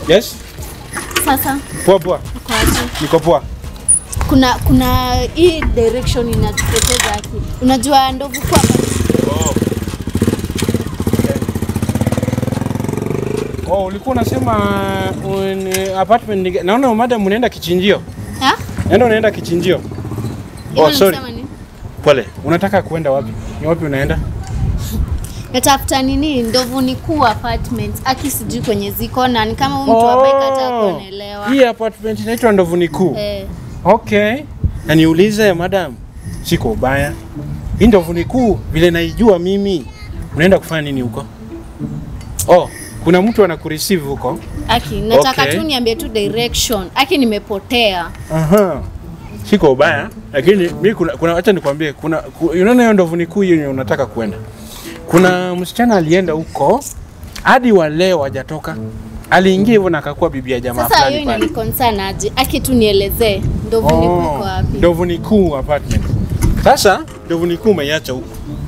Yes? Sasa Poa poa. uko aje? Niko poa. Kuna kuna hii direction inatupoteza haki. Unajua ndovu kwa Oh. Oh, ulikuwa unasema un, apartment ni- naona madam unaenda kichinjio. ha? Naenda unaenda kichinjio. Hivyo Oh, sorry. nilisema nini? Pole. Unataka kuenda wapi? Ni wapi unaenda? Natafuta nini? Ndovu ni kuu apartment. Aki sijui kwenye ziko na ni kama huyu mtu ambaye kataa kuonelewa. Hii apartment inaitwa Ndovuni Kuu. Eh, Okay. Na niulize madam, siko ubaya. Hii Ndovuni Kuu vile naijua mimi, unaenda kufanya nini huko? Oh, kuna mtu anakureceive huko. Aki, nataka Okay. tu niambie tu direction. Aki nimepotea. Aha. Siko ubaya, lakini mi kuna, kuna acha nikwambie kuna ku, unaona hiyo Ndovuni Kuu yenye unataka kwenda. Kuna msichana alienda huko hadi wa leo hajatoka. Aliingia hivyo na akakuwa bibi ya jamaa Sasa hiyo fulani pale. inaniconcern aje? Aki tu nielezee. Ndovu ni kuu iko wapi? Ndovuni Kuu apartment. Sasa Ndovuni Kuu umeiacha huko.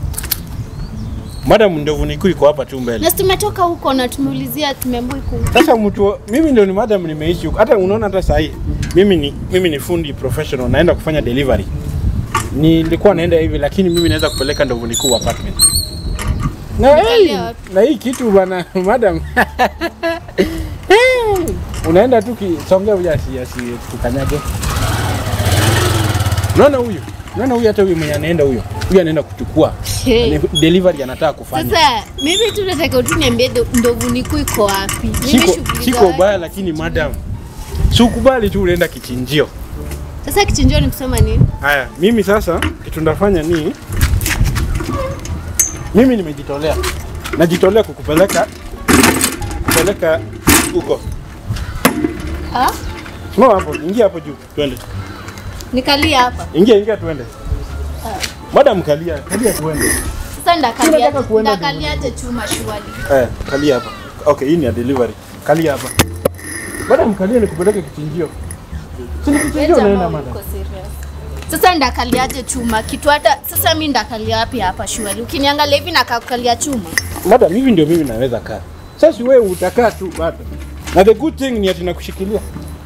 Madam Ndovuni Kuu iko hapa tu mbele. Na si tumetoka huko na tumeulizia tumeambiwa iko huko. Sasa mtu mimi ndio ni madam nimeishi huko. Hata unaona hata saa hii mimi ni mimi ni fundi professional naenda kufanya delivery. Nilikuwa naenda hivi lakini mimi naweza kupeleka Ndovuni Kuu apartment. Na hey, Unaangalia wapi? na hii kitu bana madam. Hey, unaenda tu kisongea huyu asi asi tukanyage. Unaona huyu? Unaona huyu hata huyu mwenye anaenda huyo. Huyu anaenda kuchukua. Hey. Ni Delivery anataka kufanya. Sasa mimi tu nataka tu niambie ndo- ndovu ni kuu iko wapi? Mimi Siko, shughuli siko za- ubaya lakini madam. Si ukubali tu unaenda kichinjio. Sasa kichinjio ni kusema nini? Haya, mimi sasa kitu ndafanya ni mimi nimejitolea, najitolea kukupeleka kupeleka huko. Ah? Simama hapo, ingia hapo juu, twende. Nikalia hapa. Ingia, ingia, twende. Madam, kalia, kalia, twende. Sasa ndakalia Unataka kuenda ndakaliaje chuma shwali. Eh, kalia hapa. Okay, hii ni ya delivery. Kalia hapa. Madam, kalia nikupeleke kichinjio. Si ni kichinjio unaenda madam. Uko serious. Sasa ndakaliaje chuma kitu hata sasa mimi ndakalia wapi hapa shwali? Ukiniangalia hivi nakakalia chuma. Madam, hivi ndio mimi naweza kaa. Sasa wewe utakaa tu bado. Na the good thing ni ati nakushikilia.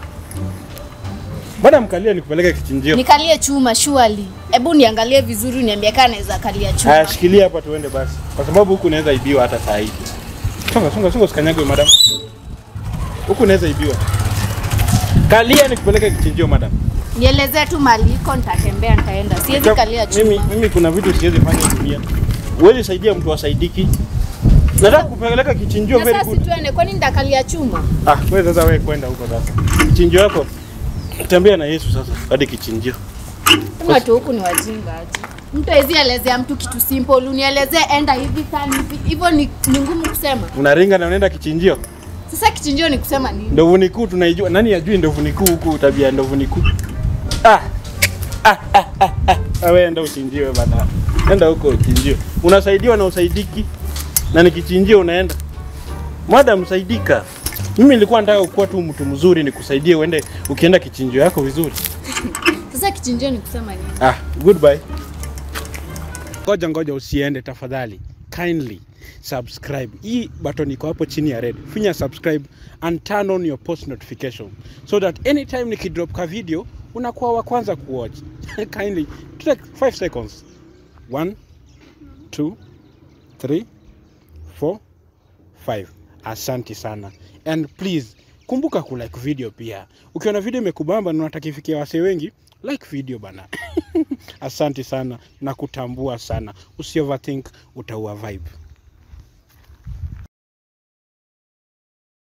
Madam, kalia nikupeleke kichinjio. Nikalie chuma shwali. Hebu niangalie vizuri uniambie kama naweza kalia chuma. Haya, shikilia hapa tuende basi, kwa sababu huku unaweza ibiwa hata saa hii. Songa, songa, songa, usikanyagwe madam. Huku unaweza ibiwa. Kalia nikupeleke kichinjio madam. Nielezee tu mali iko nitatembea nitaenda. Siwezi kalia chuma. Mimi, mimi kuna vitu siwezi fanya dunia. Huwezi saidia mtu asaidiki. Nataka kupeleka kichinjio Na very sasa good. situende kwani ndakalia chuma? Ah, wewe sasa wewe kwenda huko sasa. Kichinjio yako. Tembea na Yesu sasa hadi kichinjio. Kama watu huku ni wajinga aje. Mtu hawezi elezea mtu kitu simple, unielezee enda hivi sana hivi. Hivyo ni, ni ngumu kusema. Unaringa na unaenda kichinjio. Sasa kichinjio ni kusema nini? Ndovu ni kuu tunaijua. Nani ajui ndovu ni kuu huku tabia ya ndovu ni kuu? Ah. Ah, ah, ah, ah. Ah, wewe enda uchinjiwe bana. Enda huko uchinjiwe. Unasaidiwa na usaidiki. Na ni kichinjio unaenda. Madam saidika. Mimi nilikuwa nataka kuwa tu mtu mzuri nikusaidie uende ukienda kichinjio yako vizuri. Sasa kichinjio ni kusema nini? Ah, goodbye. Ngoja ngoja usiende tafadhali. Kindly subscribe. Hii button iko hapo chini ya red. Finya subscribe and turn on your post notification so that anytime nikidrop ka video unakuwa wa kwanza kuwatch. Kindly take 5 seconds. 1 2 3 4 5. Asante sana. And please kumbuka kulike video pia. Ukiona video imekubamba na unataka ifikie wasee wengi, like video bana. Asante sana na kutambua sana. Usi overthink, utaua vibe.